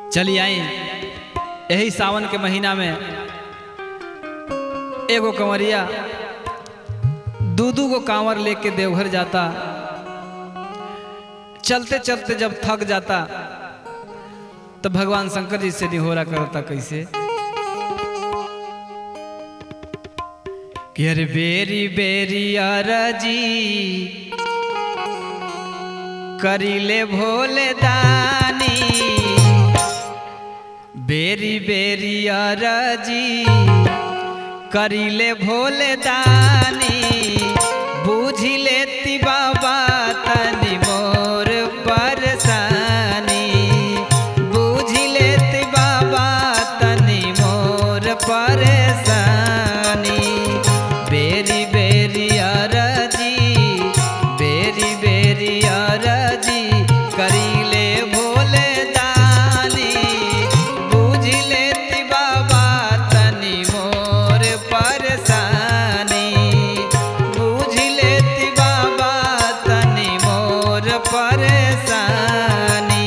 चली आई यही सावन के महीना में एगो कंवरिया दू दू गो कांवर लेके देवघर जाता चलते चलते जब थक जाता तो भगवान शंकर जी से निहोरा करता कैसे कि अरे बेरी बेरी अरजी करीले भोले दानी बेरी बेरी अरजी करीले भोले दानी बूझी लेती बाबा तनी मोर परेशानी बूझी लेती बाबा तनी मोर परेशानी बेरी बेरी अरजी बेरी बेरी अरजी करीले भोले दानी बूझी लेती बाबा तनी मोर परेशानी बूझी लेती बाबा तनी मोर परेशानी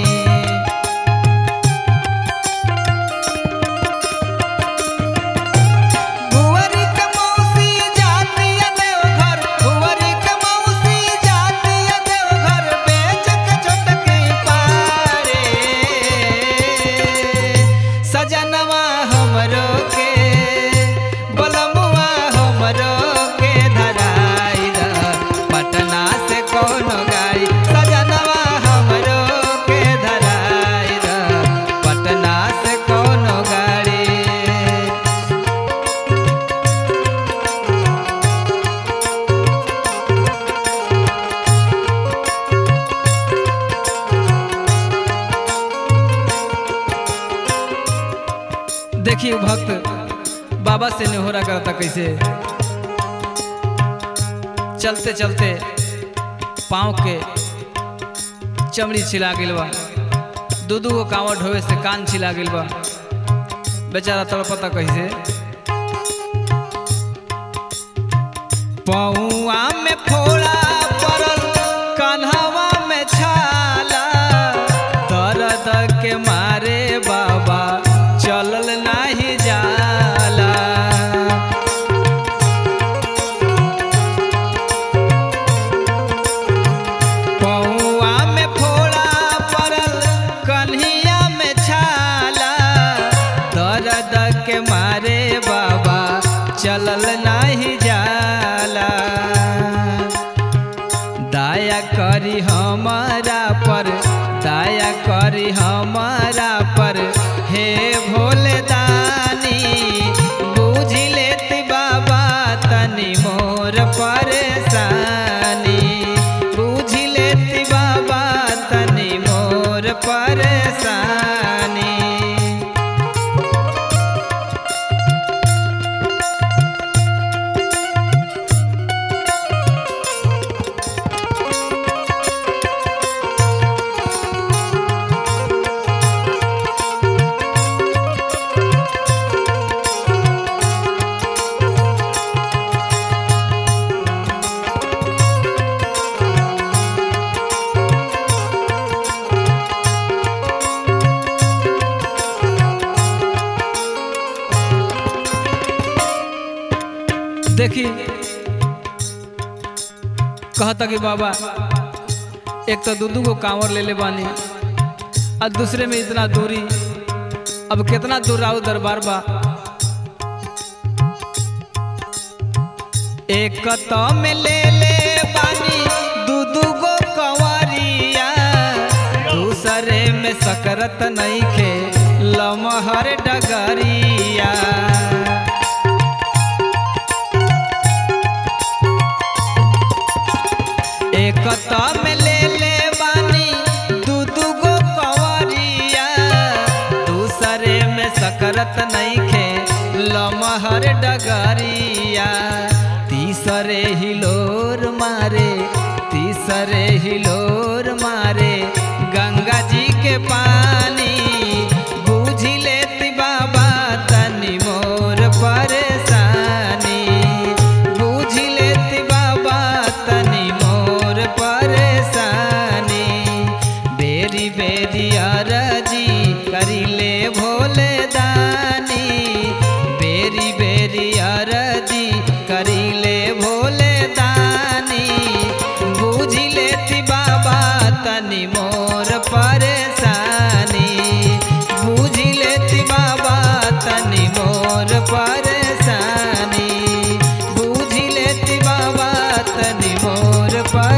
भुवरी के मौसी जातिया देवघर भुवरी के मौसी जातिया देवघर बेच के छोटके पारे सजनवा हमरो के बलमुआ हमरो के धराई द पटना से कोनो गाड़ी सजनवा हमरो के धराई द पटना से कोनो गाड़ी देखिए वो भक्त बाबा से निहोरा करता कैसे चलते चलते पाँव के चमड़ी छिला गिल बा दू दू गो कांवर ढोवे से कान छिला गिल बा बेचारा तड़पता कैसे पौआ में फोड़ा पड़ल कन्हवा में छाला दर्द के मारे बाबा चलल नाही जाला पौआ में फोड़ा पड़ल कन्हिया में छाला दर्द के मारे बाबा चलल नाही जाला दया करी हमारा पर दया करी हमारा पर हे भोले दानी बूझ लेती बाबा तनी मोर परेशानी बूझ लेती बाबा तनी मोर परेशानी देखी कहता कि बाबा एक तो दू दू गो कांवर ले ले बानी और दूसरे में इतना दूरी अब कितना दूर आओ दरबार बा एक तो में ले ले बानी दू दू गो कंवरिया दूसरे में सकरत नहीं खे लमहर डगरिया एक तो में ले ले बानी दू दू गो कंवरिया दूसरे में सकरत नहीं खे लमहर डगरिया तीसरे हिलोर मारे तीसरे हिलोर मारे गंगा जी के पानी बूझी लेती बाबा तनी मोर परेशानी बूझी लेती बाबा तनी मोर परेशानी बेरी बेरी अरजी कर पर